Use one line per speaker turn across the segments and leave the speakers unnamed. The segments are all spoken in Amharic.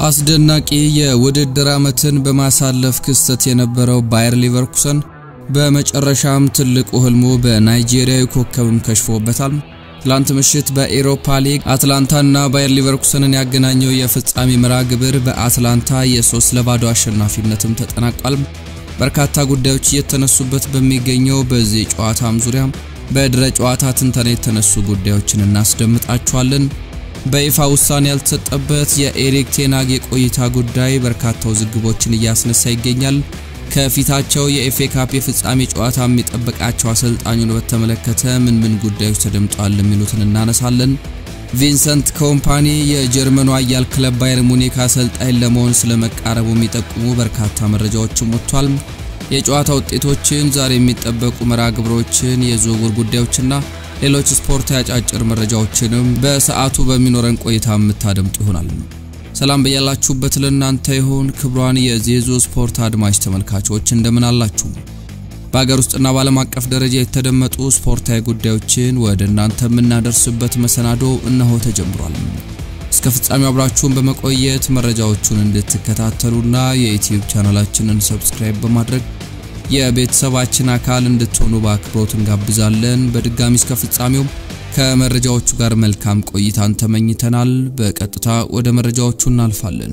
አስደናቂ የውድድር ዓመትን በማሳለፍ ክስተት የነበረው ባየር ሊቨርኩሰን በመጨረሻም ትልቁ ህልሙ በናይጄሪያዊ ኮከብም ከሽፎበታል። ትላንት ምሽት በኤሮፓ ሊግ አትላንታና ባየር ሊቨርኩሰንን ያገናኘው የፍጻሜ መርሃ ግብር በአትላንታ የሶስት ለባዶ አሸናፊነትም ተጠናቋል። በርካታ ጉዳዮች እየተነሱበት በሚገኘው በዚህ ጨዋታም ዙሪያ በድረ ጨዋታ ትንተና የተነሱ ጉዳዮችን እናስደምጣችኋለን። በይፋ ውሳኔ ያልተሰጠበት የኤሪክ ቴናግ የቆይታ ጉዳይ በርካታ ውዝግቦችን እያስነሳ ይገኛል። ከፊታቸው የኤፍኤ ካፕ የፍጻሜ ጨዋታ የሚጠበቃቸው አሰልጣኙን በተመለከተ ምን ምን ጉዳዮች ተደምጧል የሚሉትን እናነሳለን። ቪንሰንት ኮምፓኒ የጀርመኑ አያል ክለብ ባየር ሙኒክ አሰልጣኝ ለመሆን ስለመቃረቡ የሚጠቁሙ በርካታ መረጃዎችም ወጥቷል። የጨዋታ ውጤቶችን፣ ዛሬ የሚጠበቁ መርሃ ግብሮችን፣ የዝውውር ጉዳዮችና ሌሎች ስፖርታዊ አጫጭር መረጃዎችንም በሰዓቱ በሚኖረን ቆይታ የምታደምጡ ይሆናል። ሰላም በያላችሁበት ለእናንተ ይሁን። ክብሯን የዜዞ ስፖርት አድማጭ ተመልካቾች እንደምን አላችሁ? በሀገር ውስጥና በዓለም አቀፍ ደረጃ የተደመጡ ስፖርታዊ ጉዳዮችን ወደ እናንተ የምናደርስበት መሰናዶ እነሆ ተጀምሯል። እስከ ፍጻሜው አብራችሁን በመቆየት መረጃዎቹን እንድትከታተሉና የዩቲዩብ ቻናላችንን ሰብስክራይብ በማድረግ የቤተሰባችን አካል እንድትሆኑ በአክብሮት እንጋብዛለን። በድጋሚ እስከ ፍጻሜው ከመረጃዎቹ ጋር መልካም ቆይታን ተመኝተናል። በቀጥታ ወደ መረጃዎቹ እናልፋለን።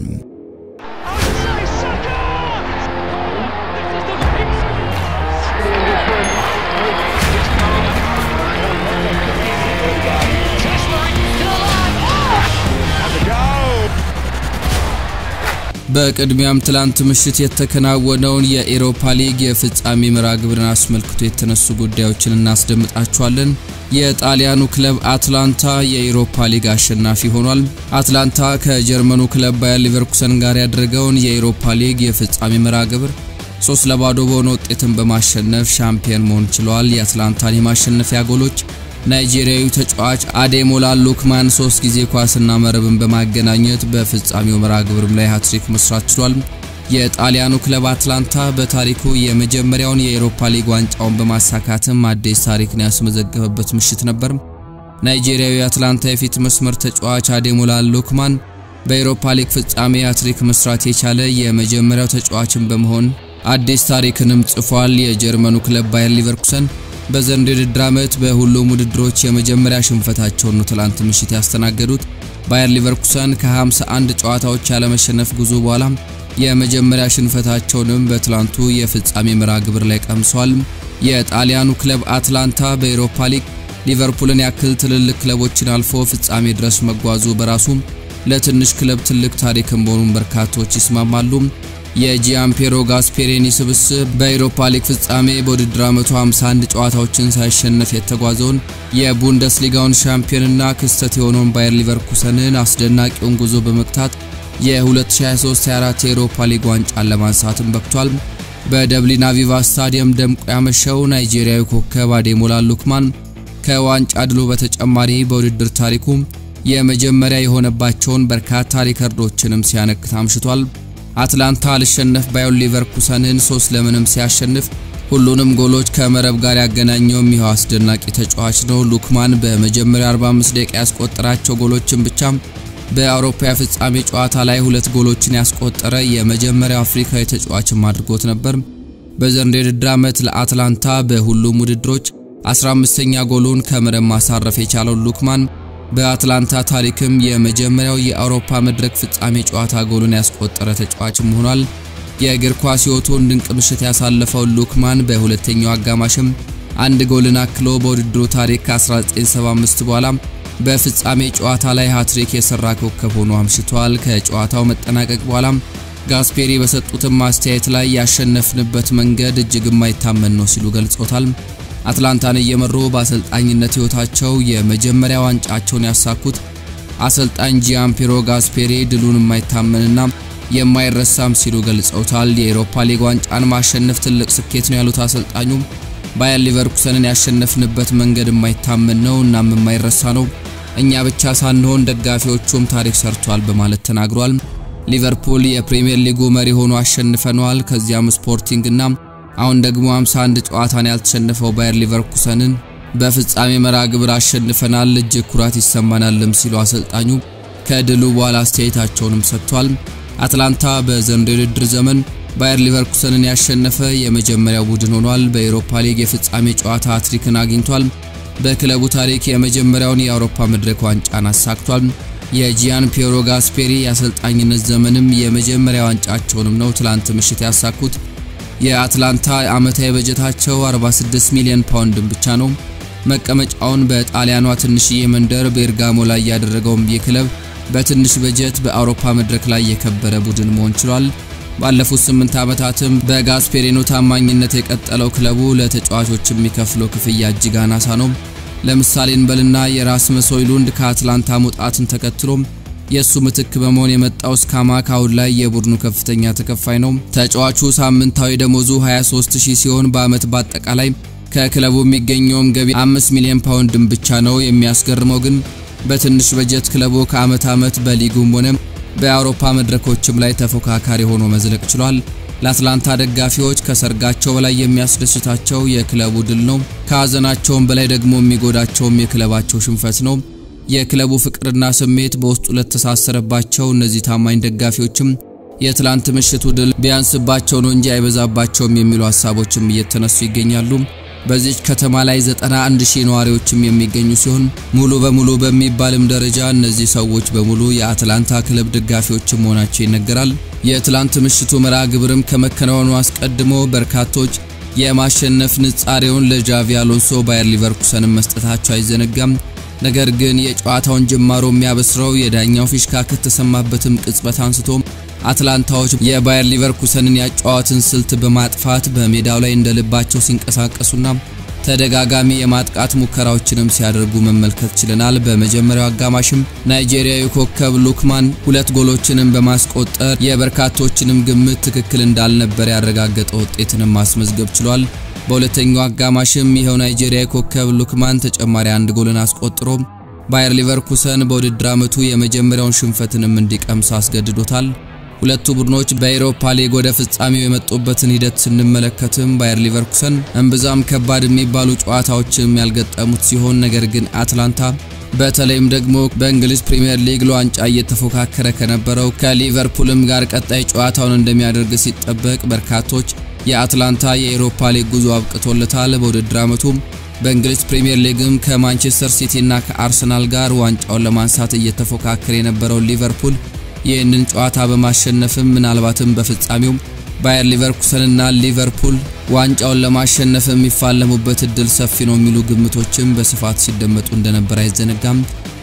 በቅድሚያም ትላንት ምሽት የተከናወነውን የኤሮፓ ሊግ የፍጻሜ መርሃ ግብርን አስመልክቶ የተነሱ ጉዳዮችን እናስደምጣችኋለን። የጣሊያኑ ክለብ አትላንታ የኤሮፓ ሊግ አሸናፊ ሆኗል። አትላንታ ከጀርመኑ ክለብ ባየር ሊቨርኩሰን ጋር ያደረገውን የኤሮፓ ሊግ የፍጻሜ መርሃ ግብር ሶስት ለባዶ በሆነ ውጤትን በማሸነፍ ሻምፒየን መሆን ችሏል። የአትላንታን የማሸነፊያ ጎሎች ናይጄሪያዊ ተጫዋች አዴሞላ ሉክማን ሶስት ጊዜ ኳስና መረብን በማገናኘት በፍጻሜው መርሃ ግብርም ላይ ሃትሪክ መስራት ችሏል። የጣሊያኑ ክለብ አትላንታ በታሪኩ የመጀመሪያውን የኤሮፓ ሊግ ዋንጫውን በማሳካትም አዲስ ታሪክን ያስመዘገበበት ምሽት ነበር። ናይጄሪያዊ አትላንታ የፊት መስመር ተጫዋች አዴሞላ ሉክማን በኤሮፓ ሊግ ፍጻሜ ሃትሪክ መስራት የቻለ የመጀመሪያው ተጫዋችን በመሆን አዲስ ታሪክንም ጽፏል። የጀርመኑ ክለብ ባየር ሊቨርኩሰን በዘንድሮው የውድድር ዓመት በሁሉም ውድድሮች የመጀመሪያ ሽንፈታቸውን ነው ትላንት ምሽት ያስተናገዱት። ባየር ሊቨርኩሰን ከ51 ጨዋታዎች ያለመሸነፍ ጉዞ በኋላ የመጀመሪያ ሽንፈታቸውንም በትላንቱ የፍጻሜ መርሃ ግብር ላይ ቀምሷል። የጣሊያኑ ክለብ አትላንታ በኤሮፓ ሊግ ሊቨርፑልን ያክል ትልልቅ ክለቦችን አልፎ ፍጻሜ ድረስ መጓዙ በራሱ ለትንሽ ክለብ ትልቅ ታሪክ መሆኑን በርካቶች ይስማማሉ። የጂያምፔሮ ጋስፔሬኒ ስብስብ በኤሮፓ ሊግ ፍጻሜ በውድድር ዓመቱ 51 ጨዋታዎችን ሳይሸነፍ የተጓዘውን የቡንደስሊጋውን ሻምፒዮንና ክስተት የሆነውን ባየር ሊቨርኩሰንን አስደናቂውን ጉዞ በመግታት የ2023/24 የኤሮፓ ሊግ ዋንጫን ለማንሳትም በቅቷል። በደብሊን አቪቫ ስታዲየም ደምቆ ያመሸው ናይጄሪያዊ ኮከብ አዴሞላ ሉክማን ከዋንጫ ድሉ በተጨማሪ በውድድር ታሪኩ የመጀመሪያ የሆነባቸውን በርካታ ሪከርዶችንም ሲያነክት አምሽቷል። አትላንታ አልሸነፍ ባየር ሊቨርኩሰንን ሶስት ለምንም ሲያሸንፍ ሁሉንም ጎሎች ከመረብ ጋር ያገናኘውም ይኸው አስደናቂ ተጫዋች ነው። ሉክማን በመጀመሪያ 45 ደቂቃ ያስቆጠራቸው ጎሎችን ብቻ በአውሮፓ ፍጻሜ ጨዋታ ላይ ሁለት ጎሎችን ያስቆጠረ የመጀመሪያው አፍሪካዊ ተጫዋችም አድርጎት ነበር። በዘንድሮው የውድድር ዓመት ለአትላንታ በሁሉም ውድድሮች 15ኛ ጎሉን ከመረብ ማሳረፍ የቻለው ሉክማን በአትላንታ ታሪክም የመጀመሪያው የአውሮፓ መድረክ ፍጻሜ ጨዋታ ጎሉን ያስቆጠረ ተጫዋችም ሆኗል። የእግር ኳስ ሕይወቱን ድንቅ ምሽት ያሳለፈው ሉክማን በሁለተኛው አጋማሽም አንድ ጎልን አክሎ በውድድሩ ታሪክ ከ1975 በኋላ በፍጻሜ ጨዋታ ላይ ሃትሪክ የሰራ ኮከብ ሆኖ አምሽቷል። ከጨዋታው መጠናቀቅ በኋላ ጋስፔሪ በሰጡትም አስተያየት ላይ ያሸነፍንበት መንገድ እጅግ የማይታመን ነው ሲሉ ገልጾታል። አትላንታን እየመሩ በአሰልጣኝነት ሕይወታቸው የመጀመሪያ ዋንጫቸውን ያሳኩት አሰልጣኝ ጂያምፔሮ ጋስፔሪ ድሉን የማይታመንና የማይረሳም ሲሉ ገልጸውታል። የኤሮፓ ሊግ ዋንጫን ማሸነፍ ትልቅ ስኬት ነው ያሉት አሰልጣኙ ባየር ሊቨርኩሰንን ያሸነፍንበት መንገድ የማይታመን ነው እናም የማይረሳ ነው። እኛ ብቻ ሳንሆን ደጋፊዎቹም ታሪክ ሰርቷል በማለት ተናግሯል። ሊቨርፑል የፕሪሚየር ሊጉ መሪ ሆኖ አሸንፈነዋል። ከዚያም ስፖርቲንግና አሁን ደግሞ 51 ጨዋታን ያልተሸነፈው ባየር ሊቨርኩሰንን በፍጻሜ መርሃ ግብር አሸንፈናል፣ እጅግ ኩራት ይሰማናልም ሲሉ አሰልጣኙ ከድሉ በኋላ አስተያየታቸውንም ሰጥቷል። አትላንታ በዘንድሮው የውድድር ዘመን ባየር ሊቨርኩሰንን ያሸነፈ የመጀመሪያው ቡድን ሆኗል። በኤሮፓ ሊግ የፍጻሜ ጨዋታ ሃትሪክን አግኝቷል። በክለቡ ታሪክ የመጀመሪያውን የአውሮፓ መድረክ ዋንጫን አሳክቷል። የጂያን ፒየሮ ጋስፔሪ የአሰልጣኝነት ዘመንም የመጀመሪያ ዋንጫቸውንም ነው ትላንት ምሽት ያሳኩት። የአትላንታ ዓመታዊ በጀታቸው 46 ሚሊዮን ፓውንድን ብቻ ነው። መቀመጫውን በጣሊያኗ ትንሽዬ መንደር ቤርጋሞ ላይ ያደረገውም ይህ ክለብ በትንሽ በጀት በአውሮፓ መድረክ ላይ የከበረ ቡድን መሆን ችሏል። ባለፉት ስምንት ዓመታትም በጋስፔሪኖ ታማኝነት የቀጠለው ክለቡ ለተጫዋቾች የሚከፍለው ክፍያ እጅግ አናሳ ነው። ለምሳሌ እንበልና የራስመስ ሆይሉንድ ከአትላንታ መውጣትን ተከትሎ የእሱ ምትክ በመሆን የመጣው ስካማካ አሁን ላይ የቡድኑ ከፍተኛ ተከፋይ ነው። ተጫዋቹ ሳምንታዊ ደሞዙ 23000 ሲሆን በአመት በአጠቃላይ ከክለቡ የሚገኘውም ገቢ 5 ሚሊዮን ፓውንድን ብቻ ነው። የሚያስገርመው ግን በትንሽ በጀት ክለቡ ከአመት አመት በሊጉም ሆነ በአውሮፓ መድረኮችም ላይ ተፎካካሪ ሆኖ መዝለቅ ችሏል። ለአትላንታ ደጋፊዎች ከሰርጋቸው በላይ የሚያስደስታቸው የክለቡ ድል ነው። ከሀዘናቸውም በላይ ደግሞ የሚጎዳቸውም የክለባቸው ሽንፈት ነው። የክለቡ ፍቅርና ስሜት በውስጡ ለተሳሰረባቸው እነዚህ ታማኝ ደጋፊዎችም የትላንት ምሽቱ ድል ቢያንስባቸው ነው እንጂ አይበዛባቸውም የሚሉ ሀሳቦችም እየተነሱ ይገኛሉ። በዚች ከተማ ላይ 91 ሺህ ነዋሪዎችም የሚገኙ ሲሆን ሙሉ በሙሉ በሚባልም ደረጃ እነዚህ ሰዎች በሙሉ የአትላንታ ክለብ ደጋፊዎች መሆናቸው ይነገራል። የትላንት ምሽቱ መርሃ ግብርም ከመከናወኑ አስቀድሞ በርካቶች የማሸነፍ ንጻሬውን ለጃቪ አሎንሶ ባየር ሊቨርኩሰንን መስጠታቸው አይዘነጋም። ነገር ግን የጨዋታውን ጅማሮ የሚያበስረው የዳኛው ፊሽካ ከተሰማበትም ቅጽበት አንስቶ አትላንታዎች የባየር ሊቨርኩሰንን ያጫዋትን ስልት በማጥፋት በሜዳው ላይ እንደ ልባቸው ሲንቀሳቀሱና ተደጋጋሚ የማጥቃት ሙከራዎችንም ሲያደርጉ መመልከት ችለናል። በመጀመሪያው አጋማሽም ናይጄሪያዊ ኮከብ ሉክማን ሁለት ጎሎችንም በማስቆጠር የበርካቶችንም ግምት ትክክል እንዳልነበር ያረጋገጠ ውጤትንም ማስመዝገብ ችሏል። በሁለተኛው አጋማሽም ይኸው ናይጄሪያዊ ኮከብ ሉክማን ተጨማሪ አንድ ጎልን አስቆጥሮ ባየር ሊቨርኩሰን በውድድር ዓመቱ የመጀመሪያውን ሽንፈትንም እንዲቀምስ አስገድዶታል። ሁለቱ ቡድኖች በኤሮፓ ሊግ ወደ ፍጻሜው የመጡበትን ሂደት ስንመለከትም ባየር ሊቨርኩሰን እምብዛም ከባድ የሚባሉ ጨዋታዎችም ያልገጠሙት ሲሆን ነገር ግን አትላንታ በተለይም ደግሞ በእንግሊዝ ፕሪምየር ሊግ ለዋንጫ እየተፎካከረ ከነበረው ከሊቨርፑልም ጋር ቀጣይ ጨዋታውን እንደሚያደርግ ሲጠበቅ በርካቶች የአትላንታ የኤሮፓ ሊግ ጉዞ አብቅቶለታል። በውድድር ዓመቱ በእንግሊዝ ፕሪምየር ሊግም ከማንቸስተር ሲቲ እና ከአርሰናል ጋር ዋንጫውን ለማንሳት እየተፎካከረ የነበረው ሊቨርፑል ይህንን ጨዋታ በማሸነፍም ምናልባትም በፍጻሜው ባየር ሊቨርኩሰንና ሊቨርፑል ዋንጫውን ለማሸነፍ የሚፋለሙበት እድል ሰፊ ነው የሚሉ ግምቶችም በስፋት ሲደመጡ እንደነበር አይዘነጋም።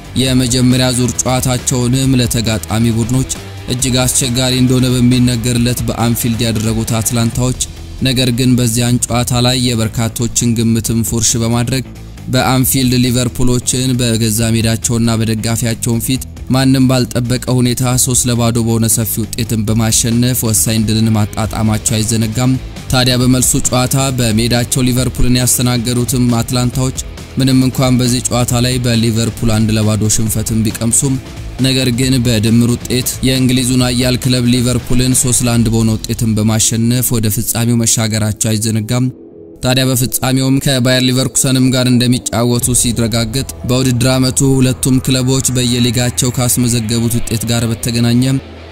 የመጀመሪያ ዙር ጨዋታቸውንም ለተጋጣሚ ቡድኖች እጅግ አስቸጋሪ እንደሆነ በሚነገርለት በአንፊልድ ያደረጉት አትላንታዎች ነገር ግን በዚያን ጨዋታ ላይ የበርካቶችን ግምትም ፉርሽ በማድረግ በአንፊልድ ሊቨርፑሎችን በገዛ ሜዳቸውና በደጋፊያቸውን ፊት ማንም ባልጠበቀ ሁኔታ ሶስት ለባዶ በሆነ ሰፊ ውጤትን በማሸነፍ ወሳኝ ድልን ማጣጣማቸው አይዘነጋም። ታዲያ በመልሱ ጨዋታ በሜዳቸው ሊቨርፑልን ያስተናገዱትም አትላንታዎች ምንም እንኳን በዚህ ጨዋታ ላይ በሊቨርፑል አንድ ለባዶ ሽንፈትን ቢቀምሱም ነገር ግን በድምር ውጤት የእንግሊዙን አያል ክለብ ሊቨርፑልን 3 ለ1 በሆነ ውጤትን በማሸነፍ ወደ ፍጻሜው መሻገራቸው አይዘነጋም። ታዲያ በፍጻሜውም ከባየር ሊቨርኩሰንም ጋር እንደሚጫወቱ ሲረጋገጥ በውድድር ዓመቱ ሁለቱም ክለቦች በየሊጋቸው ካስመዘገቡት ውጤት ጋር በተገናኘ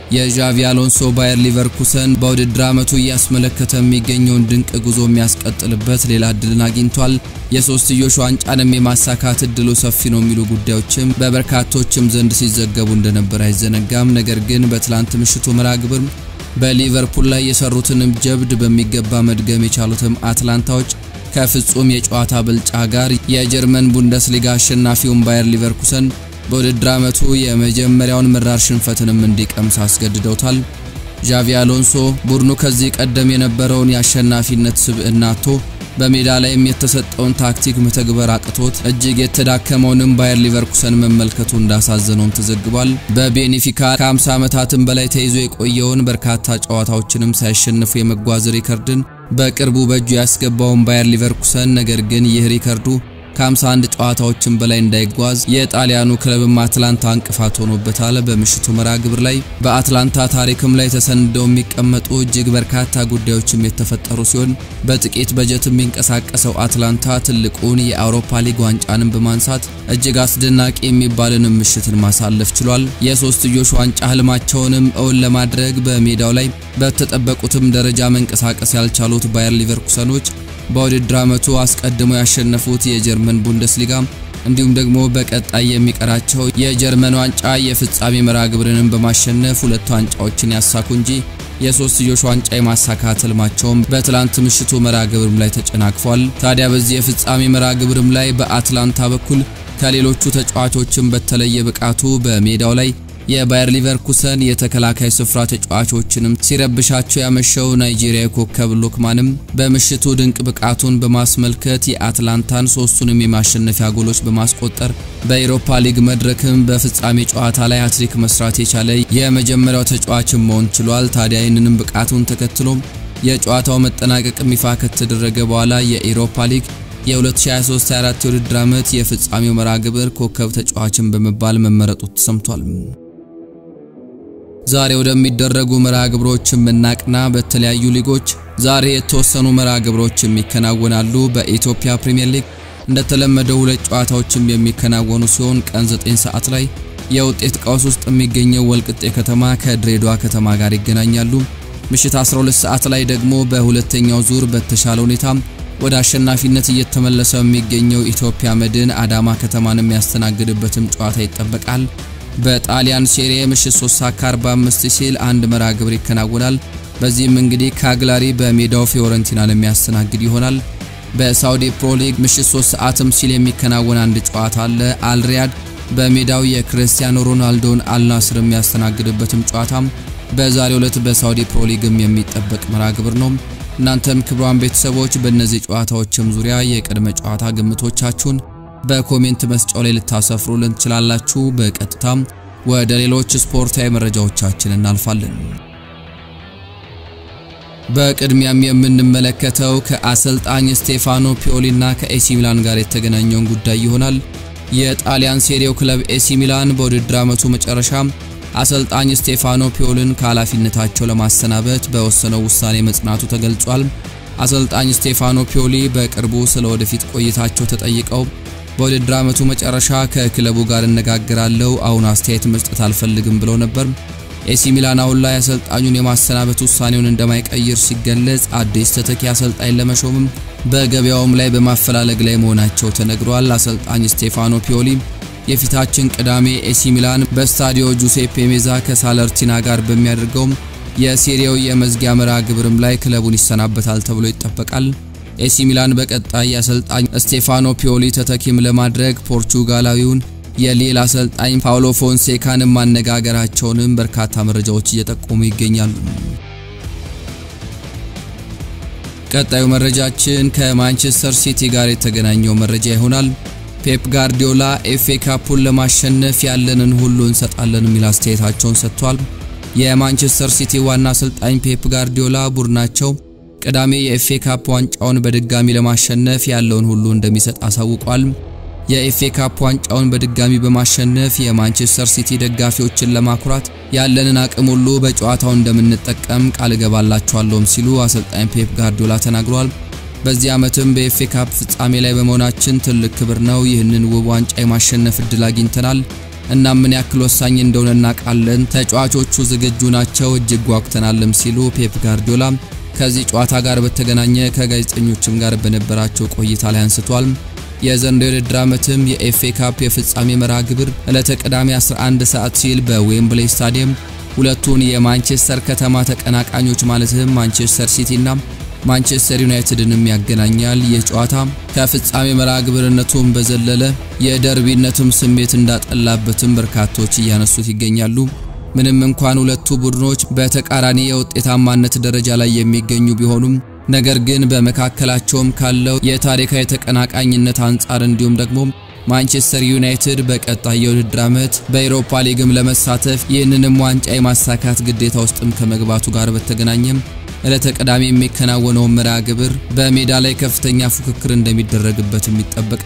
የዣቪ አሎንሶ ባየር ሊቨርኩሰን በውድድር ዓመቱ እያስመለከተ የሚገኘውን ድንቅ ጉዞ የሚያስቀጥልበት ሌላ እድልን አግኝቷል። የሶስትዮሽ ዋንጫንም የማሳካት እድሉ ሰፊ ነው የሚሉ ጉዳዮችም በበርካቶችም ዘንድ ሲዘገቡ እንደነበር አይዘነጋም። ነገር ግን በትላንት ምሽቱ መርሃ ግብር በሊቨርፑል ላይ የሰሩትንም ጀብድ በሚገባ መድገም የቻሉትም አትላንታዎች ከፍጹም የጨዋታ ብልጫ ጋር የጀርመን ቡንደስሊጋ አሸናፊውን ባየር ሊቨርኩሰን በውድድር ዓመቱ የመጀመሪያውን መራር ሽንፈትንም እንዲቀምስ አስገድደውታል። ዣቪ አሎንሶ ቡድኑ ከዚህ ቀደም የነበረውን የአሸናፊነት ስብዕና አጥቶ በሜዳ ላይም የተሰጠውን ታክቲክ መተግበር አቅቶት እጅግ የተዳከመውንም ባየር ሊቨርኩሰን መመልከቱ እንዳሳዘነውም ተዘግቧል። በቤኔፊካ ከ50 ዓመታትም በላይ ተይዞ የቆየውን በርካታ ጨዋታዎችንም ሳያሸንፉ የመጓዝ ሪከርድን በቅርቡ በእጁ ያስገባውን ባየር ሊቨርኩሰን ነገር ግን ይህ ሪከርዱ ከ51 ጨዋታዎችን በላይ እንዳይጓዝ የጣሊያኑ ክለብም አትላንታ እንቅፋት ሆኖበታል። በምሽቱ መርሃ ግብር ላይ በአትላንታ ታሪክም ላይ ተሰንደው የሚቀመጡ እጅግ በርካታ ጉዳዮችም የተፈጠሩ ሲሆን በጥቂት በጀት የሚንቀሳቀሰው አትላንታ ትልቁን የአውሮፓ ሊግ ዋንጫንም በማንሳት እጅግ አስደናቂ የሚባልን ምሽትን ማሳለፍ ችሏል። የሶስትዮሽ ዋንጫ ህልማቸውንም እውን ለማድረግ በሜዳው ላይ በተጠበቁትም ደረጃ መንቀሳቀስ ያልቻሉት ባየር ሊቨርኩሰኖች በውድድር ዓመቱ አስቀድሞ ያሸነፉት የጀርመን ቡንደስሊጋ እንዲሁም ደግሞ በቀጣይ የሚቀራቸው የጀርመን ዋንጫ የፍጻሜ መርሃ ግብርንም በማሸነፍ ሁለት ዋንጫዎችን ያሳኩ እንጂ የሶስትዮሽ ዋንጫ የማሳካት ህልማቸውም በትላንት ምሽቱ መርሃ ግብርም ላይ ተጨናቅፏል። ታዲያ በዚህ የፍጻሜ መርሃ ግብርም ላይ በአትላንታ በኩል ከሌሎቹ ተጫዋቾችን በተለየ ብቃቱ በሜዳው ላይ የባየር ሊቨርኩሰን የተከላካይ ስፍራ ተጫዋቾችንም ሲረብሻቸው ያመሸው ናይጄሪያዊ ኮከብ ሎክማንም በምሽቱ ድንቅ ብቃቱን በማስመልከት የአትላንታን ሶስቱንም የማሸነፊያ ጎሎች በማስቆጠር በኤሮፓ ሊግ መድረክም በፍጻሜ ጨዋታ ላይ ሃትሪክ መስራት የቻለ የመጀመሪያው ተጫዋችን መሆን ችሏል። ታዲያ ይህንንም ብቃቱን ተከትሎም የጨዋታው መጠናቀቅም ይፋ ከተደረገ በኋላ የኤሮፓ ሊግ የ2023/24 የውድድር ዓመት የፍጻሜው መርሃ ግብር ኮከብ ተጫዋችን በመባል መመረጡ ተሰምቷል። ዛሬ ወደሚደረጉ መርሃ ግብሮችም እናቅና። በተለያዩ ሊጎች ዛሬ የተወሰኑ መርሃ ግብሮችም ይከናወናሉ። በኢትዮጵያ ፕሪሚየር ሊግ እንደተለመደው ሁለት ጨዋታዎችም የሚከናወኑ ሲሆን ቀን 9 ሰዓት ላይ የውጤት ቀውስ ውስጥ የሚገኘው ወልቅጤ ከተማ ከድሬዳዋ ከተማ ጋር ይገናኛሉ። ምሽት 12 ሰዓት ላይ ደግሞ በሁለተኛው ዙር በተሻለ ሁኔታ ወደ አሸናፊነት እየተመለሰ የሚገኘው ኢትዮጵያ መድን አዳማ ከተማን የሚያስተናግድበትም ጨዋታ ይጠበቃል። በጣሊያን ሴሪ ምሽት 3 ሰዓት ከ45 ሲል አንድ መርሃ ግብር ይከናወናል። በዚህም እንግዲህ ካግላሪ በሜዳው ፊዮረንቲናን የሚያስተናግድ ይሆናል። በሳውዲ ፕሮ ሊግ ምሽት 3 ሰዓትም ሲል የሚከናወን አንድ ጨዋታ አለ። አልሪያድ በሜዳው የክርስቲያኖ ሮናልዶን አልናስር የሚያስተናግድበትም ጨዋታም በዛሬው ዕለት በሳውዲ ፕሮ ሊግም የሚጠበቅ መርሃ ግብር ነው። እናንተም ክቡራን ቤተሰቦች በእነዚህ ጨዋታዎችም ዙሪያ የቅድመ ጨዋታ ግምቶቻችሁን በኮሜንት መስጫው ላይ ልታሰፍሩልን ትችላላችሁ። በቀጥታም ወደ ሌሎች ስፖርታዊ መረጃዎቻችን እናልፋለን። በቅድሚያም የምንመለከተው ከአሰልጣኝ ስቴፋኖ ፒዮሊና ከኤሲ ሚላን ጋር የተገናኘውን ጉዳይ ይሆናል። የጣሊያን ሴሪው ክለብ ኤሲ ሚላን በውድድር ዓመቱ መጨረሻ አሰልጣኝ ስቴፋኖ ፒዮልን ከኃላፊነታቸው ለማሰናበት በወሰነው ውሳኔ መጽናቱ ተገልጿል። አሰልጣኝ ስቴፋኖ ፒዮሊ በቅርቡ ስለ ወደፊት ቆይታቸው ተጠይቀው በውድድር ዓመቱ መጨረሻ ከክለቡ ጋር እነጋገራለሁ፣ አሁን አስተያየት መስጠት አልፈልግም ብለው ነበር። ኤሲ ሚላን አሁን ላይ አሰልጣኙን የማሰናበት ውሳኔውን እንደማይቀይር ሲገለጽ አዲስ ተተኪ አሰልጣኝ ለመሾምም በገበያውም ላይ በማፈላለግ ላይ መሆናቸው ተነግሯል። አሰልጣኝ ስቴፋኖ ፒዮሊ የፊታችን ቅዳሜ ኤሲ ሚላን በስታዲዮ ጁሴፔ ሜዛ ከሳለርቲና ጋር በሚያደርገው የሴሪያው የመዝጊያ መርሃ ግብርም ላይ ክለቡን ይሰናበታል ተብሎ ይጠበቃል። ኤሲ ሚላን በቀጣይ አሰልጣኝ ስቴፋኖ ፒዮሊ ተተኪም ለማድረግ ፖርቹጋላዊውን የሊል አሰልጣኝ ፓውሎ ፎንሴካን ማነጋገራቸውንም በርካታ መረጃዎች እየጠቆሙ ይገኛሉ። ቀጣዩ መረጃችን ከማንቸስተር ሲቲ ጋር የተገናኘው መረጃ ይሆናል። ፔፕ ጋርዲዮላ ኤፍኤ ካፑን ለማሸነፍ ያለንን ሁሉ እንሰጣለን የሚል አስተያየታቸውን ሰጥቷል። የማንቸስተር ሲቲ ዋና አሰልጣኝ ፔፕ ጋርዲዮላ ቡድናቸው ቅዳሜ የኤፍኤ ካፕ ዋንጫውን በድጋሚ ለማሸነፍ ያለውን ሁሉ እንደሚሰጥ አሳውቋል። የኤፍኤ ካፕ ዋንጫውን በድጋሚ በማሸነፍ የማንቸስተር ሲቲ ደጋፊዎችን ለማኩራት ያለንን አቅም ሁሉ በጨዋታው እንደምንጠቀም ቃል እገባላችኋለሁም ሲሉ አሰልጣኝ ፔፕ ጋርዲዮላ ተናግሯል። በዚህ ዓመትም በኤፍኤ ካፕ ፍጻሜ ላይ በመሆናችን ትልቅ ክብር ነው። ይህንን ውብ ዋንጫ የማሸነፍ እድል አግኝተናል እና ምን ያክል ወሳኝ እንደሆነ እናውቃለን። ተጫዋቾቹ ዝግጁ ናቸው፣ እጅግ ጓጉተናልም ሲሉ ፔፕ ጋርዲዮላ ከዚህ ጨዋታ ጋር በተገናኘ ከጋዜጠኞችም ጋር በነበራቸው ቆይታ ላይ አንስቷል። የዘንድሮው የውድድር ዓመትም የኤፍኤ ካፕ የፍጻሜ መርሃ ግብር ዕለተ ቅዳሜ 11 ሰዓት ሲል በዌምብሌይ ስታዲየም ሁለቱን የማንቸስተር ከተማ ተቀናቃኞች ማለትም ማንቸስተር ሲቲና ማንቸስተር ዩናይትድንም ያገናኛል። ይህ ጨዋታ ከፍጻሜ መርሃ ግብርነቱም በዘለለ የደርቢነትም ስሜት እንዳጠላበትም በርካቶች እያነሱት ይገኛሉ። ምንም እንኳን ሁለቱ ቡድኖች በተቃራኒ የውጤታማነት ደረጃ ላይ የሚገኙ ቢሆኑም ነገር ግን በመካከላቸውም ካለው የታሪካዊ ተቀናቃኝነት አንጻር እንዲሁም ደግሞ ማንቸስተር ዩናይትድ በቀጣይ የውድድር ዓመት በኤሮፓ ሊግም ለመሳተፍ ይህንንም ዋንጫ የማሳካት ግዴታ ውስጥም ከመግባቱ ጋር በተገናኘም ዕለተ ቅዳሜ የሚከናወነው መርሃ ግብር በሜዳ ላይ ከፍተኛ ፉክክር እንደሚደረግበትም ይጠበቃል።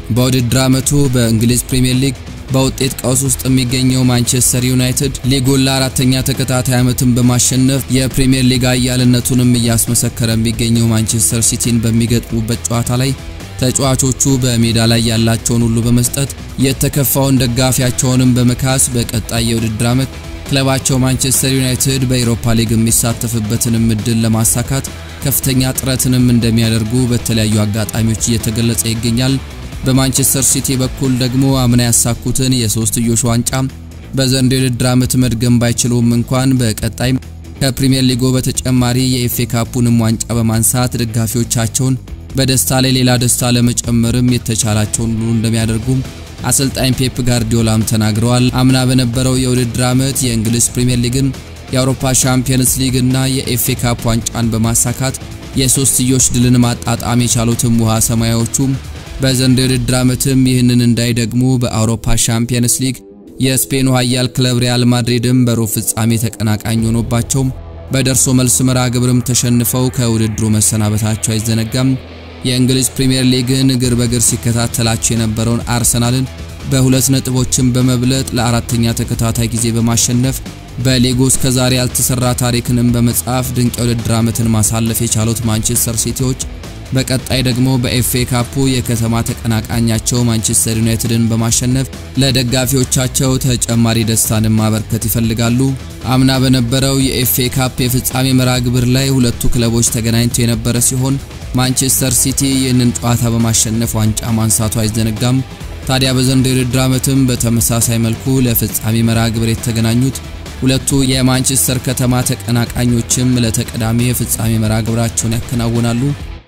በውድድር ዓመቱ በእንግሊዝ ፕሪምየር ሊግ በውጤት ቀውስ ውስጥ የሚገኘው ማንቸስተር ዩናይትድ ሊጉን ለአራተኛ ተከታታይ ዓመትን በማሸነፍ የፕሪምየር ሊግ አያልነቱንም እያስመሰከረ የሚገኘው ማንቸስተር ሲቲን በሚገጥሙበት ጨዋታ ላይ ተጫዋቾቹ በሜዳ ላይ ያላቸውን ሁሉ በመስጠት የተከፋውን ደጋፊያቸውንም በመካስ በቀጣይ የውድድር ዓመት ክለባቸው ማንቸስተር ዩናይትድ በኤሮፓ ሊግ የሚሳተፍበትንም እድል ለማሳካት ከፍተኛ ጥረትንም እንደሚያደርጉ በተለያዩ አጋጣሚዎች እየተገለጸ ይገኛል። በማንቸስተር ሲቲ በኩል ደግሞ አምና ያሳኩትን የሶስትዮሽ ዋንጫ በዘንድሮው የውድድር ዓመት መድገም ባይችሉም እንኳን በቀጣይ ከፕሪሚየር ሊጉ በተጨማሪ የኤፍኤ ካፑንም ዋንጫ በማንሳት ደጋፊዎቻቸውን በደስታ ላይ ሌላ ደስታ ለመጨመርም የተቻላቸውን ሁሉ እንደሚያደርጉም አሰልጣኝ ፔፕ ጋርዲዮላም ተናግረዋል። አምና በነበረው የውድድር ዓመት የእንግሊዝ ፕሪምየር ሊግን፣ የአውሮፓ ሻምፒየንስ ሊግ እና የኤፍኤ ካፕ ዋንጫን በማሳካት የሶስትዮሽ ድልን ማጣጣም የቻሉትም ውሃ ሰማያዎቹም በዘንድሮው የውድድር ዓመትም ይህንን እንዳይደግሙ በአውሮፓ ሻምፒየንስ ሊግ የስፔኑ ኃያል ክለብ ሪያል ማድሪድም በሩብ ፍጻሜ ተቀናቃኝ ሆኖባቸው በደርሶ መልስ መርሃ ግብርም ተሸንፈው ከውድድሩ መሰናበታቸው አይዘነጋም። የእንግሊዝ ፕሪምየር ሊግን እግር በእግር ሲከታተላቸው የነበረውን አርሰናልን በሁለት ነጥቦችን በመብለጥ ለአራተኛ ተከታታይ ጊዜ በማሸነፍ በሊጉ እስከ ዛሬ ያልተሰራ ታሪክንም በመጻፍ ድንቅ የውድድር ዓመትን ማሳለፍ የቻሉት ማንቸስተር ሲቲዎች በቀጣይ ደግሞ በኤፍኤ ካፑ የከተማ ተቀናቃኛቸው ማንቸስተር ዩናይትድን በማሸነፍ ለደጋፊዎቻቸው ተጨማሪ ደስታንም ማበርከት ይፈልጋሉ። አምና በነበረው የኤፍኤ ካፕ የፍጻሜ መርሃ ግብር ላይ ሁለቱ ክለቦች ተገናኝተው የነበረ ሲሆን ማንቸስተር ሲቲ ይህንን ጨዋታ በማሸነፍ ዋንጫ ማንሳቱ አይዘነጋም። ታዲያ በዘንድሮው የውድድር ዓመትም በተመሳሳይ መልኩ ለፍጻሜ መርሃ ግብር የተገናኙት ሁለቱ የማንቸስተር ከተማ ተቀናቃኞችም ለተቀዳሚ የፍጻሜ መርሃ ግብራቸውን ያከናውናሉ።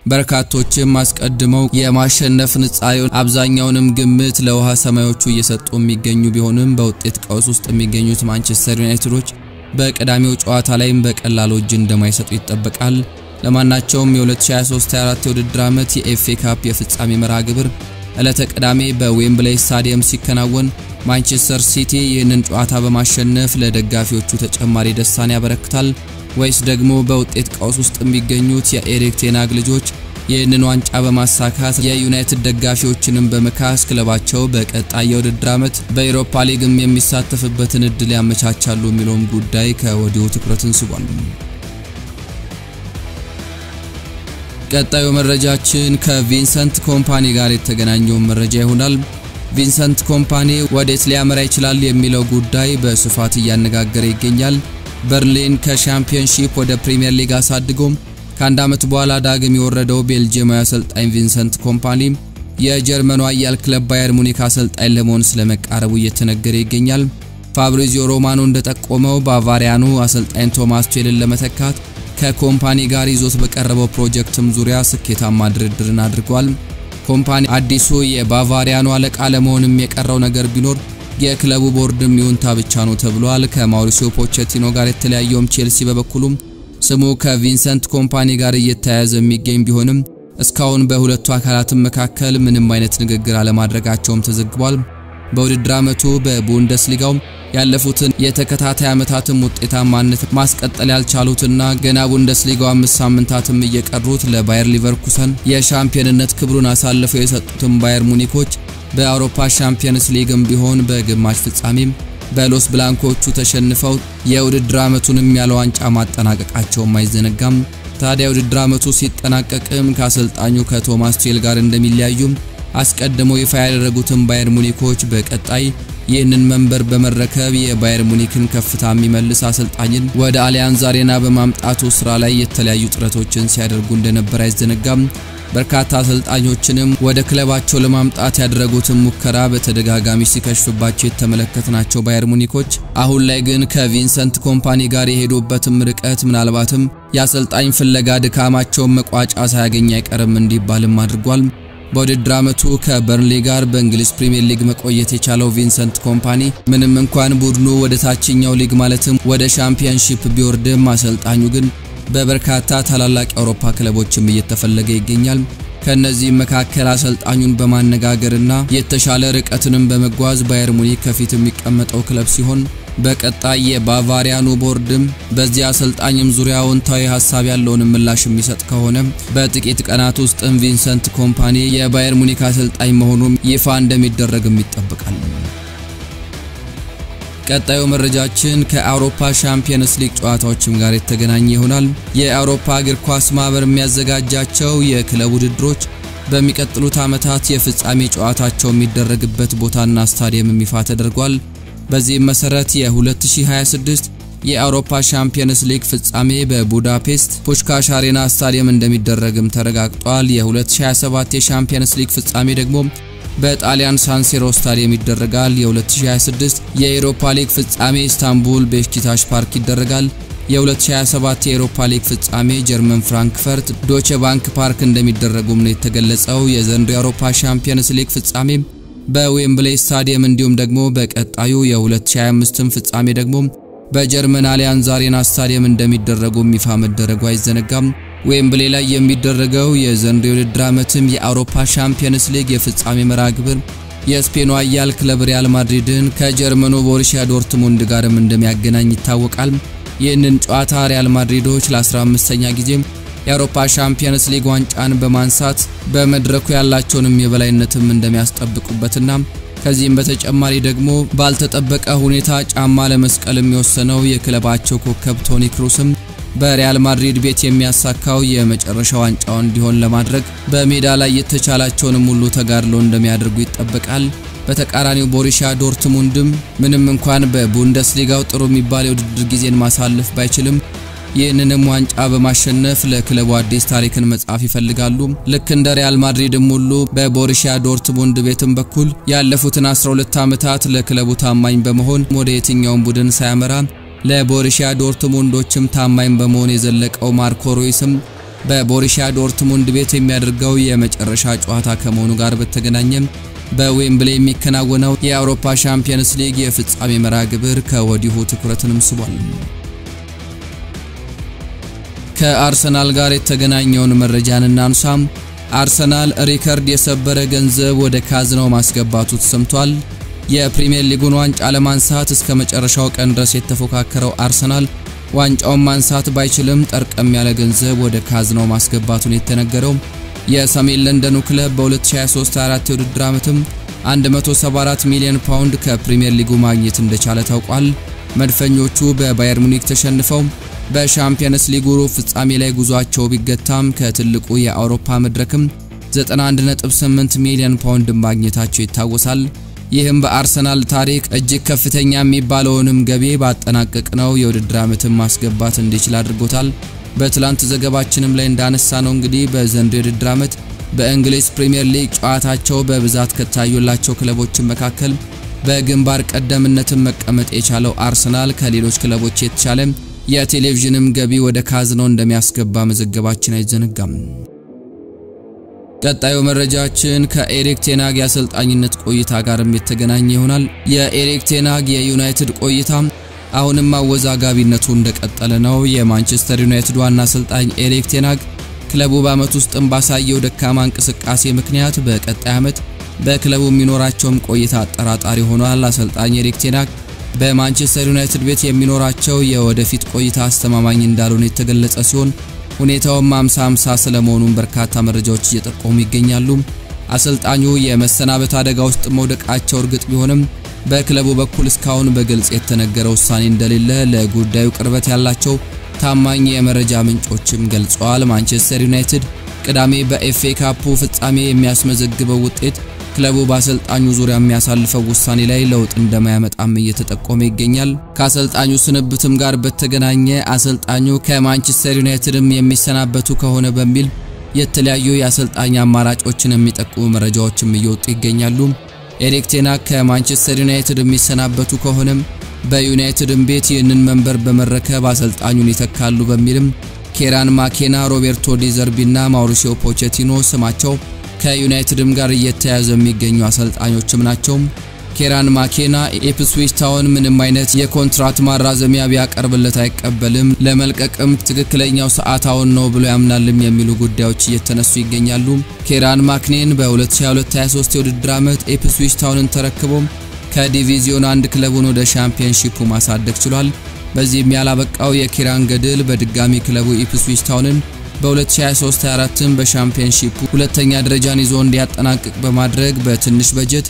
በርካቶችም አስቀድመው የማሸነፍ ንጻሬውን አብዛኛውንም ግምት ለውሃ ሰማዮቹ እየሰጡ የሚገኙ ቢሆንም በውጤት ቀውስ ውስጥ የሚገኙት ማንቸስተር ዩናይትዶች በቀዳሚው ጨዋታ ላይም በቀላሉ እጅ እንደማይሰጡ ይጠበቃል። ለማናቸውም የ2023/24 የውድድር ዓመት የኤፍኤ ካፕ የፍጻሜ መርሃ ግብር ዕለተ ቅዳሜ በዌምብሌይ ስታዲየም ሲከናወን ማንቸስተር ሲቲ ይህንን ጨዋታ በማሸነፍ ለደጋፊዎቹ ተጨማሪ ደስታን ያበረክታል ወይስ ደግሞ በውጤት ቀውስ ውስጥ የሚገኙት የኤሪክ ቴናግ ልጆች ይህንን ዋንጫ በማሳካት የዩናይትድ ደጋፊዎችንም በመካስ ክለባቸው በቀጣይ የውድድር ዓመት በኤሮፓ ሊግም የሚሳተፍበትን እድል ያመቻቻሉ የሚለውም ጉዳይ ከወዲሁ ትኩረትን ስቧል። ቀጣዩ መረጃችን ከቪንሰንት ኮምፓኒ ጋር የተገናኘውን መረጃ ይሆናል። ቪንሰንት ኮምፓኒ ወዴት ሊያመራ ይችላል የሚለው ጉዳይ በስፋት እያነጋገረ ይገኛል። በርሊን ከሻምፒዮንሺፕ ወደ ፕሪሚየር ሊግ አሳድጎም ከአንድ ዓመት በኋላ ዳግም የወረደው ቤልጅየማዊ አሰልጣኝ ቪንሰንት ኮምፓኒ የጀርመኑ አያል ክለብ ባየር ሙኒክ አሰልጣኝ ለመሆን ስለመቃረቡ እየተነገረ ይገኛል። ፋብሪዚዮ ሮማኖ እንደጠቆመው ባቫሪያኑ አሰልጣኝ ቶማስ ቱዌልን ለመተካት ከኮምፓኒ ጋር ይዞት በቀረበው ፕሮጀክትም ዙሪያ ስኬታማ ድርድርን አድርጓል። ኮምፓኒ አዲሱ የባቫሪያኑ አለቃ ለመሆንም የቀረው ነገር ቢኖር የክለቡ ቦርድም ይሁንታ ብቻ ነው ተብሏል። ከማውሪሲዮ ፖቼቲኖ ጋር የተለያየውም ቼልሲ በበኩሉም ስሙ ከቪንሰንት ኮምፓኒ ጋር እየተያያዘ የሚገኝ ቢሆንም እስካሁን በሁለቱ አካላትም መካከል ምንም አይነት ንግግር አለማድረጋቸውም ተዘግቧል። በውድድር ዓመቱ በቡንደስሊጋው ያለፉትን የተከታታይ ዓመታትም ውጤታማነት ማስቀጠል ያልቻሉትና ገና ቡንደስሊጋው አምስት ሳምንታትም እየቀሩት ለባየር ሊቨርኩሰን የሻምፒዮንነት ክብሩን አሳልፈው የሰጡትን ባየር ሙኒኮች በአውሮፓ ሻምፒየንስ ሊግም ቢሆን በግማሽ ፍጻሜም በሎስ ብላንኮቹ ተሸንፈው የውድድር ዓመቱንም ያለ ዋንጫ ማጠናቀቃቸውም አይዘነጋም። ታዲያ የውድድር ዓመቱ ሲጠናቀቅም ከአሰልጣኙ ከቶማስ ቱዌል ጋር እንደሚለያዩም አስቀድመው ይፋ ያደረጉትን ባየር ሙኒኮች በቀጣይ ይህንን መንበር በመረከብ የባየር ሙኒክን ከፍታ የሚመልስ አሰልጣኝን ወደ አሊያንዝ አሬና በማምጣቱ ስራ ላይ የተለያዩ ጥረቶችን ሲያደርጉ እንደነበር አይዘነጋም። በርካታ አሰልጣኞችንም ወደ ክለባቸው ለማምጣት ያደረጉትን ሙከራ በተደጋጋሚ ሲከሽፍባቸው የተመለከትናቸው ባየር ሙኒኮች አሁን ላይ ግን ከቪንሰንት ኮምፓኒ ጋር የሄዱበትም ርቀት ምናልባትም የአሰልጣኝ ፍለጋ ድካማቸውን መቋጫ ሳያገኝ አይቀርም እንዲባልም አድርጓል። በውድድር ዓመቱ ከበርንሌ ጋር በእንግሊዝ ፕሪምየር ሊግ መቆየት የቻለው ቪንሰንት ኮምፓኒ ምንም እንኳን ቡድኑ ወደ ታችኛው ሊግ ማለትም ወደ ሻምፒየንሺፕ ቢወርድም አሰልጣኙ ግን በበርካታ ታላላቅ የአውሮፓ ክለቦችም እየተፈለገ ይገኛል። ከእነዚህም መካከል አሰልጣኙን በማነጋገርና የተሻለ ርቀትንም በመጓዝ ባየር ሙኒክ ከፊት የሚቀመጠው ክለብ ሲሆን በቀጣይ የባቫሪያኑ ቦርድም በዚህ አሰልጣኝም ዙሪያ አዎንታዊ ሀሳብ ያለውን ምላሽ የሚሰጥ ከሆነ በጥቂት ቀናት ውስጥም ቪንሰንት ኮምፓኒ የባየር ሙኒክ አሰልጣኝ መሆኑም ይፋ እንደሚደረግም ይጠበቃል። ቀጣዩ መረጃችን ከአውሮፓ ሻምፒየንስ ሊግ ጨዋታዎችም ጋር የተገናኘ ይሆናል። የአውሮፓ እግር ኳስ ማህበር የሚያዘጋጃቸው የክለብ ውድድሮች በሚቀጥሉት ዓመታት የፍጻሜ ጨዋታቸው የሚደረግበት ቦታና ስታዲየም ይፋ ተደርጓል። በዚህም መሰረት የ2026 የአውሮፓ ሻምፒየንስ ሊግ ፍጻሜ በቡዳፔስት ፑሽካሽ አሬና ስታዲየም እንደሚደረግም ተረጋግጧል። የ2027 የሻምፒየንስ ሊግ ፍጻሜ ደግሞ በጣሊያን ሳንሴሮ ስታዲየም ይደረጋል። የ2026 የኤሮፓ ሊግ ፍጻሜ ኢስታንቡል ቤሽኪታሽ ፓርክ ይደረጋል። የ2027 የኤሮፓ ሊግ ፍጻሜ ጀርመን ፍራንክፈርት ዶቼ ባንክ ፓርክ እንደሚደረጉም ነው የተገለጸው። የዘንድሮ የአውሮፓ ሻምፒየንስ ሊግ ፍጻሜ በዌምብሌይ ስታዲየም እንዲሁም ደግሞ በቀጣዩ የ2025 ፍጻሜ ደግሞ በጀርመን አሊያንዝ አሬና ስታዲየም እንደሚደረጉም ይፋ መደረጉ አይዘነጋም። ዌምብሌ ላይ የሚደረገው የዘንድሮ የውድድር ዓመትም የአውሮፓ ሻምፒየንስ ሊግ የፍጻሜ መርሃ ግብር የስፔኑ አያል ክለብ ሪያል ማድሪድን ከጀርመኑ ቦሩሲያ ዶርትሙንድ ጋርም እንደሚያገናኝ ይታወቃል። ይህንን ጨዋታ ሪያል ማድሪዶች ለ15ኛ ጊዜ የአውሮፓ ሻምፒየንስ ሊግ ዋንጫን በማንሳት በመድረኩ ያላቸውንም የበላይነትም እንደሚያስጠብቁበትና ከዚህም በተጨማሪ ደግሞ ባልተጠበቀ ሁኔታ ጫማ ለመስቀል የሚወሰነው የክለባቸው ኮከብ ቶኒ ክሩስም በሪያል ማድሪድ ቤት የሚያሳካው የመጨረሻ ዋንጫው እንዲሆን ለማድረግ በሜዳ ላይ የተቻላቸውንም ሁሉ ተጋድሎ እንደሚያደርጉ ይጠበቃል። በተቃራኒው ቦሩሲያ ዶርትሙንድም ምንም እንኳን በቡንደስሊጋው ጥሩ የሚባል የውድድር ጊዜን ማሳለፍ ባይችልም ይህንንም ዋንጫ በማሸነፍ ለክለቡ አዲስ ታሪክን መጻፍ ይፈልጋሉ። ልክ እንደ ሪያል ማድሪድም ሁሉ በቦሩሲያ ዶርትሙንድ ቤትም በኩል ያለፉትን 12 ዓመታት ለክለቡ ታማኝ በመሆን ወደ የትኛውም ቡድን ሳያመራ ለቦሩሲያ ዶርትሙንዶችም ታማኝ በመሆን የዘለቀው ማርኮ ሮይስም በቦሩሲያ ዶርትሙንድ ቤት የሚያደርገው የመጨረሻ ጨዋታ ከመሆኑ ጋር በተገናኘም በዌምብሌ የሚከናወነው የአውሮፓ ሻምፒየንስ ሊግ የፍጻሜ መርሃ ግብር ከወዲሁ ትኩረትንም ስቧል። ከአርሰናል ጋር የተገናኘውን መረጃን እናንሳም። አርሰናል ሪከርድ የሰበረ ገንዘብ ወደ ካዝናው ማስገባቱ ተሰምቷል። የፕሪሚየር ሊጉን ዋንጫ ለማንሳት እስከ መጨረሻው ቀን ድረስ የተፎካከረው አርሰናል ዋንጫውን ማንሳት ባይችልም ጠርቀም ያለ ገንዘብ ወደ ካዝናው ማስገባቱን የተነገረው የሰሜን ለንደኑ ክለብ በ2023/24 የውድድር ዓመትም 174 ሚሊዮን ፓውንድ ከፕሪሚየር ሊጉ ማግኘት እንደቻለ ታውቋል። መድፈኞቹ በባየር ሙኒክ ተሸንፈው በሻምፒየንስ ሊጉ ሩብ ፍጻሜ ላይ ጉዟቸው ቢገታም ከትልቁ የአውሮፓ መድረክም 91.8 ሚሊዮን ፓውንድ ማግኘታቸው ይታወሳል። ይህም በአርሰናል ታሪክ እጅግ ከፍተኛ የሚባለውንም ገቢ ባጠናቀቅ ነው የውድድር ዓመትን ማስገባት እንዲችል አድርጎታል። በትላንት ዘገባችንም ላይ እንዳነሳ ነው እንግዲህ በዘንድሮው የውድድር ዓመት በእንግሊዝ ፕሪምየር ሊግ ጨዋታቸው በብዛት ከታዩላቸው ክለቦችን መካከል በግንባር ቀደምነትን መቀመጥ የቻለው አርሰናል ከሌሎች ክለቦች የተሻለ የቴሌቪዥንም ገቢ ወደ ካዝናው እንደሚያስገባ መዘገባችን አይዘነጋም። ቀጣዩ መረጃችን ከኤሪክ ቴናግ የአሰልጣኝነት ቆይታ ጋርም የተገናኘ ይሆናል። የኤሪክ ቴናግ የዩናይትድ ቆይታ አሁንም አወዛጋቢነቱ እንደቀጠለ ነው። የማንቸስተር ዩናይትድ ዋና አሰልጣኝ ኤሪክ ቴናግ ክለቡ በዓመት ውስጥም ባሳየው ደካማ እንቅስቃሴ ምክንያት በቀጣይ ዓመት በክለቡ የሚኖራቸውም ቆይታ አጠራጣሪ ሆኗል። አሰልጣኝ ኤሪክ ቴናግ በማንቸስተር ዩናይትድ ቤት የሚኖራቸው የወደፊት ቆይታ አስተማማኝ እንዳልሆነ የተገለጸ ሲሆን ሁኔታውም 50 50 ስለመሆኑን በርካታ መረጃዎች እየጠቆሙ ይገኛሉ። አሰልጣኙ የመሰናበት አደጋ ውስጥ መውደቃቸው እርግጥ ቢሆንም በክለቡ በኩል እስካሁን በግልጽ የተነገረ ውሳኔ እንደሌለ ለጉዳዩ ቅርበት ያላቸው ታማኝ የመረጃ ምንጮችም ገልጸዋል። ማንቸስተር ዩናይትድ ቅዳሜ በኤፍኤ ካፑ ፍጻሜ የሚያስመዘግበው ውጤት ክለቡ በአሰልጣኙ ዙሪያ የሚያሳልፈው ውሳኔ ላይ ለውጥ እንደማያመጣም እየተጠቆመ ይገኛል። ከአሰልጣኙ ስንብትም ጋር በተገናኘ አሰልጣኙ ከማንቸስተር ዩናይትድም የሚሰናበቱ ከሆነ በሚል የተለያዩ የአሰልጣኝ አማራጮችን የሚጠቁሙ መረጃዎችም እየወጡ ይገኛሉ። ኤሪክ ቴናግ ከማንቸስተር ዩናይትድ የሚሰናበቱ ከሆነም በዩናይትድም ቤት ይህንን መንበር በመረከብ አሰልጣኙን ይተካሉ በሚልም ኬራን ማኬና፣ ሮቤርቶ ዲዘርቢና ማውሪሲዮ ፖቼቲኖ ስማቸው ከዩናይትድም ጋር እየተያዘ የሚገኙ አሰልጣኞችም ናቸው። ኬራን ማኬና ኢፕስዊች ታውን ምንም አይነት የኮንትራት ማራዘሚያ ቢያቀርብለት አይቀበልም፣ ለመልቀቅም ትክክለኛው ሰዓት አሁን ነው ብሎ ያምናልም የሚሉ ጉዳዮች እየተነሱ ይገኛሉ። ኬራን ማክኔን በ2022/23 የውድድር ዓመት ኢፕስዊች ታውንን ተረክቦ ከዲቪዚዮን አንድ ክለቡን ወደ ሻምፒየንሺፑ ማሳደግ ችሏል። በዚህም ያላበቃው የኪራን ገድል በድጋሚ ክለቡ ኢፕስዊች ታውንን በ2023/24 በሻምፒየንሺፑ ሁለተኛ ደረጃን ይዞ እንዲያጠናቅቅ በማድረግ በትንሽ በጀት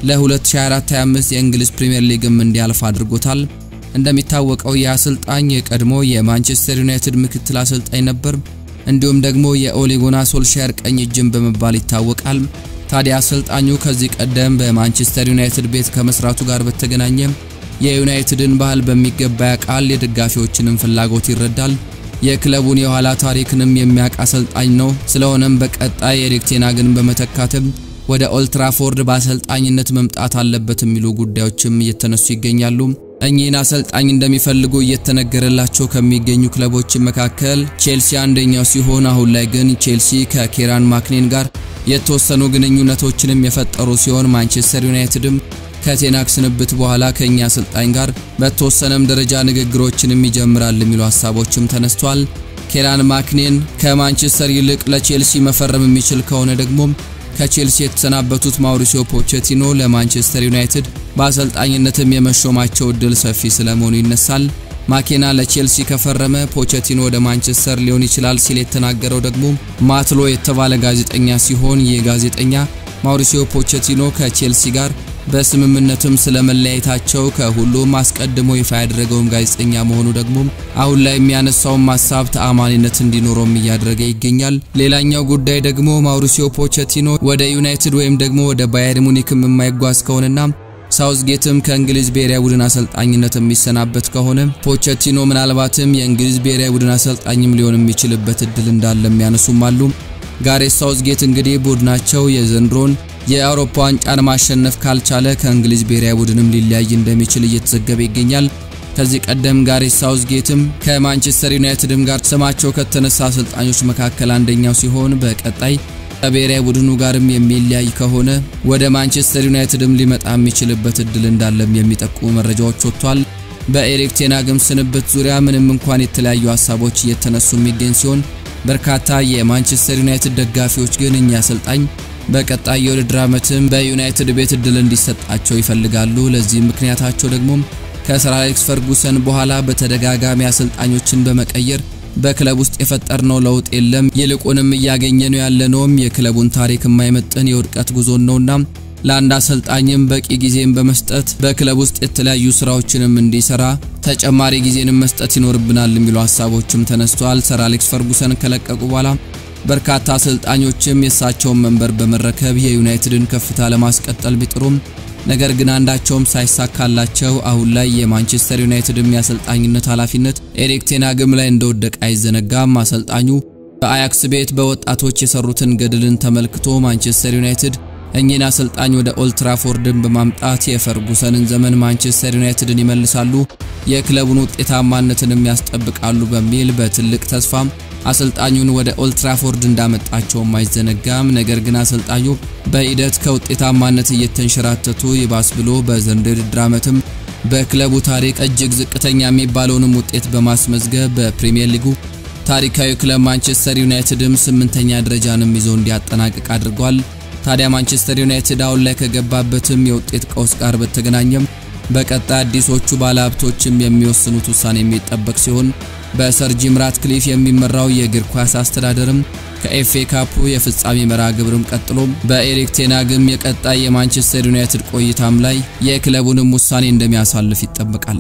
ለ2024/25 የእንግሊዝ ፕሪምየር ሊግም እንዲያልፍ አድርጎታል። እንደሚታወቀው ይህ አሰልጣኝ የቀድሞ የማንቸስተር ዩናይትድ ምክትል አሰልጣኝ ነበር። እንዲሁም ደግሞ የኦሌ ጉናር ሶልሻየር ቀኝ እጅን በመባል ይታወቃል። ታዲያ አሰልጣኙ ከዚህ ቀደም በማንቸስተር ዩናይትድ ቤት ከመስራቱ ጋር በተገናኘ የዩናይትድን ባህል በሚገባ ያውቃል፣ የደጋፊዎችንም ፍላጎት ይረዳል። የክለቡን የኋላ ታሪክንም የሚያውቅ አሰልጣኝ ነው። ስለሆነም በቀጣይ ኤሪክ ቴን ሃግን በመተካትም ወደ ኦልትራፎርድ በአሰልጣኝነት መምጣት አለበት የሚሉ ጉዳዮችም እየተነሱ ይገኛሉ። እኚህን አሰልጣኝ እንደሚፈልጉ እየተነገረላቸው ከሚገኙ ክለቦች መካከል ቼልሲ አንደኛው ሲሆን አሁን ላይ ግን ቼልሲ ከኬራን ማክኔን ጋር የተወሰኑ ግንኙነቶችንም የፈጠሩ ሲሆን ማንቸስተር ዩናይትድም ከቴን ሃግ ስንብት በኋላ ከኛ አሰልጣኝ ጋር በተወሰነም ደረጃ ንግግሮችንም ይጀምራል የሚሉ ሀሳቦችም ተነስቷል። ኬራን ማክኔን ከማንቸስተር ይልቅ ለቼልሲ መፈረም የሚችል ከሆነ ደግሞ ከቼልሲ የተሰናበቱት ማውሪሲዮ ፖቼቲኖ ለማንቸስተር ዩናይትድ በአሰልጣኝነትም የመሾማቸው እድል ሰፊ ስለመሆኑ ይነሳል። ማኬና ለቼልሲ ከፈረመ ፖቼቲኖ ወደ ማንቸስተር ሊሆን ይችላል ሲል የተናገረው ደግሞ ማትሎ የተባለ ጋዜጠኛ ሲሆን ይህ ጋዜጠኛ ማውሪሲዮ ፖቼቲኖ ከቼልሲ ጋር በስምምነትም ስለመለያየታቸው ከሁሉም አስቀድሞ ይፋ ያደረገውም ጋዜጠኛ መሆኑ ደግሞ አሁን ላይ የሚያነሳውን ሀሳብ ተአማኒነት እንዲኖረውም እያደረገ ይገኛል። ሌላኛው ጉዳይ ደግሞ ማውሪሲዮ ፖቼቲኖ ወደ ዩናይትድ ወይም ደግሞ ወደ ባየር ሙኒክም የማይጓዝ ከሆነና ሳውዝጌትም ከእንግሊዝ ብሔራዊ ቡድን አሰልጣኝነት የሚሰናበት ከሆነ ፖቼቲኖ ምናልባትም የእንግሊዝ ብሔራዊ ቡድን አሰልጣኝም ሊሆን የሚችልበት እድል እንዳለ የሚያነሱም አሉ። ጋሬት ሳውዝጌት እንግዲህ ቡድናቸው የዘንድሮን የአውሮፓ ዋንጫን ማሸነፍ ካልቻለ ከእንግሊዝ ብሔራዊ ቡድንም ሊለያይ እንደሚችል እየተዘገበ ይገኛል። ከዚህ ቀደም ጋሬት ሳውዝጌትም ከማንቸስተር ዩናይትድም ጋር ስማቸው ከተነሳ አሰልጣኞች መካከል አንደኛው ሲሆን በቀጣይ ከብሔራዊ ቡድኑ ጋርም የሚለያይ ከሆነ ወደ ማንቸስተር ዩናይትድም ሊመጣ የሚችልበት እድል እንዳለም የሚጠቁሙ መረጃዎች ወጥቷል። በኤሪክ ቴን ሃግም ስንብት ዙሪያ ምንም እንኳን የተለያዩ ሀሳቦች እየተነሱ የሚገኝ ሲሆን በርካታ የማንቸስተር ዩናይትድ ደጋፊዎች ግን እኛ አሰልጣኝ በቀጣይ የውድድር ዓመትም በዩናይትድ ቤት እድል እንዲሰጣቸው ይፈልጋሉ። ለዚህም ምክንያታቸው ደግሞ ከሰር አሌክስ ፈርጉሰን በኋላ በተደጋጋሚ አሰልጣኞችን በመቀየር በክለብ ውስጥ የፈጠርነው ለውጥ የለም፣ ይልቁንም እያገኘ ነው ያለነውም የክለቡን ታሪክ የማይመጥን የውድቀት ጉዞን ነውና ለአንድ አሰልጣኝም በቂ ጊዜን በመስጠት በክለብ ውስጥ የተለያዩ ስራዎችንም እንዲሰራ ተጨማሪ ጊዜንም መስጠት ይኖርብናል የሚሉ ሀሳቦችም ተነስተዋል። ሰር አሌክስ ፈርጉሰን ከለቀቁ በኋላ በርካታ አሰልጣኞችም የእሳቸውን መንበር በመረከብ የዩናይትድን ከፍታ ለማስቀጠል ቢጥሩም ነገር ግን አንዳቸውም ሳይሳካላቸው አሁን ላይ የማንቸስተር ዩናይትድም የአሰልጣኝነት ኃላፊነት ኤሪክ ቴን ሃግም ላይ እንደወደቀ አይዘነጋም። አሰልጣኙ በአያክስ ቤት በወጣቶች የሰሩትን ገድልን ተመልክቶ ማንቸስተር ዩናይትድ እኚህን አሰልጣኝ ወደ ኦልትራፎርድን በማምጣት የፈርጉሰንን ዘመን ማንቸስተር ዩናይትድን ይመልሳሉ፣ የክለቡን ውጤታማነትንም ያስጠብቃሉ በሚል በትልቅ ተስፋም አሰልጣኙን ወደ ኦልትራፎርድ እንዳመጣቸውም አይዘነጋም። ነገር ግን አሰልጣኙ በሂደት ከውጤታማነት እየተንሸራተቱ ይባስ ብሎ በዘንድሮው የውድድር ዓመትም በክለቡ ታሪክ እጅግ ዝቅተኛ የሚባለውንም ውጤት በማስመዝገብ በፕሪሚየር ሊጉ ታሪካዊ ክለብ ማንቸስተር ዩናይትድም ስምንተኛ ደረጃንም ይዞ እንዲያጠናቅቅ አድርጓል። ታዲያ ማንቸስተር ዩናይትድ አሁን ላይ ከገባበትም የውጤት ቀውስ ጋር በተገናኘም በቀጣይ አዲሶቹ ባለሀብቶችም የሚወስኑት ውሳኔ የሚጠበቅ ሲሆን በሰር ጂም ራትክሊፍ የሚመራው የእግር ኳስ አስተዳደርም ከኤፍኤ ካፑ የፍጻሜ መርሃ ግብርም ቀጥሎ በኤሪክ ቴን ሃግም የቀጣይ የማንቸስተር ዩናይትድ ቆይታም ላይ የክለቡንም ውሳኔ እንደሚያሳልፍ ይጠበቃል።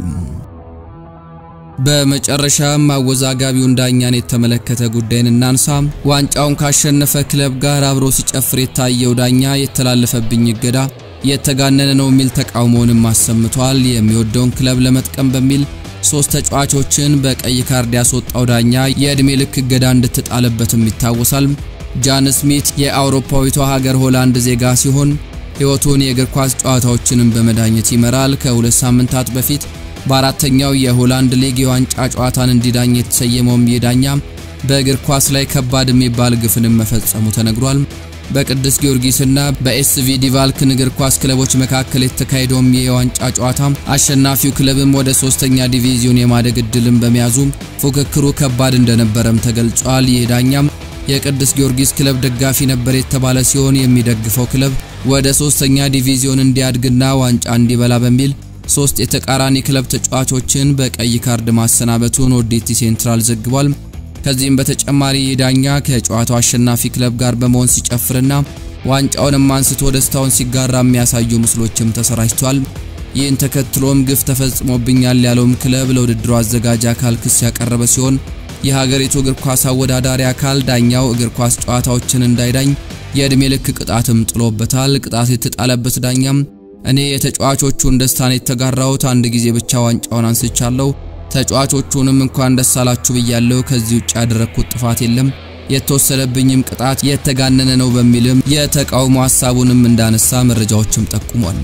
በመጨረሻም አወዛጋቢውን ዳኛን የተመለከተ ጉዳይን እናንሳ። ዋንጫውን ካሸነፈ ክለብ ጋር አብሮ ሲጨፍር የታየው ዳኛ የተላለፈብኝ እገዳ የተጋነነ ነው የሚል ተቃውሞውንም አሰምቷል። የሚወደውን ክለብ ለመጥቀም በሚል ሶስት ተጫዋቾችን በቀይ ካርድ ያስወጣው ዳኛ የዕድሜ ልክ እገዳ እንድትጣለበትም ይታወሳል። ጃን ስሚት የአውሮፓዊቷ ሀገር ሆላንድ ዜጋ ሲሆን ሕይወቱን የእግር ኳስ ጨዋታዎችንም በመዳኘት ይመራል። ከሁለት ሳምንታት በፊት በአራተኛው የሆላንድ ሊግ የዋንጫ ጨዋታን እንዲዳኝ የተሰየመውም ይህ ዳኛ በእግር ኳስ ላይ ከባድ የሚባል ግፍንም መፈጸሙ ተነግሯል። በቅዱስ ጊዮርጊስና በኤስቪ ዲቫልክን እግር ኳስ ክለቦች መካከል የተካሄደውም የዋንጫ ጨዋታ አሸናፊው ክለብም ወደ ሶስተኛ ዲቪዚዮን የማደግ እድልን በመያዙ ፉክክሩ ከባድ እንደነበረም ተገልጿል። ይህ ዳኛም የቅዱስ ጊዮርጊስ ክለብ ደጋፊ ነበር የተባለ ሲሆን የሚደግፈው ክለብ ወደ ሶስተኛ ዲቪዚዮን እንዲያድግና ዋንጫ እንዲበላ በሚል ሶስት የተቃራኒ ክለብ ተጫዋቾችን በቀይ ካርድ ማሰናበቱን ኦዴቲ ሴንትራል ዘግቧል። ከዚህም በተጨማሪ ዳኛ ከጨዋታው አሸናፊ ክለብ ጋር በመሆን ሲጨፍርና ዋንጫውንም አንስቶ ደስታውን ሲጋራ የሚያሳዩ ምስሎችም ተሰራጭቷል። ይህን ተከትሎም ግፍ ተፈጽሞብኛል ያለውም ክለብ ለውድድሩ አዘጋጅ አካል ክስ ያቀረበ ሲሆን የሀገሪቱ እግር ኳስ አወዳዳሪ አካል ዳኛው እግር ኳስ ጨዋታዎችን እንዳይዳኝ የዕድሜ ልክ ቅጣትም ጥሎበታል። ቅጣት የተጣለበት ዳኛም እኔ የተጫዋቾቹን ደስታን የተጋራሁት አንድ ጊዜ ብቻ ዋንጫውን አንስቻለሁ፣ ተጫዋቾቹንም እንኳን ደስ አላችሁ ብያለሁ። ከዚህ ውጭ ያደረግኩት ጥፋት የለም፣ የተወሰደብኝም ቅጣት የተጋነነ ነው በሚልም የተቃውሞ ሀሳቡንም እንዳነሳ መረጃዎችም ጠቁሟል።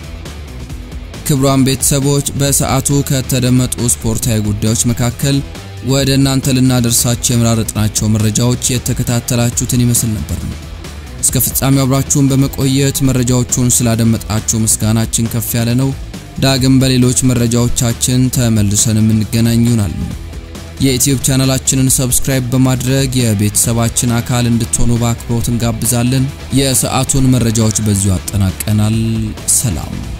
ክቡራን ቤተሰቦች በሰዓቱ ከተደመጡ ስፖርታዊ ጉዳዮች መካከል ወደ እናንተ ልናደርሳቸው የመራረጥናቸው መረጃዎች የተከታተላችሁትን ይመስል ነበር። እስከ ፍጻሜው አብራችሁን በመቆየት መረጃዎቹን ስላደመጣችሁ ምስጋናችን ከፍ ያለ ነው። ዳግም በሌሎች መረጃዎቻችን ተመልሰን የምንገናኝ ይሆናል። የዩቲዩብ ቻናላችንን ሰብስክራይብ በማድረግ የቤተሰባችን አካል እንድትሆኑ በአክብሮት እንጋብዛለን። የሰዓቱን መረጃዎች በዚሁ አጠናቀናል። ሰላም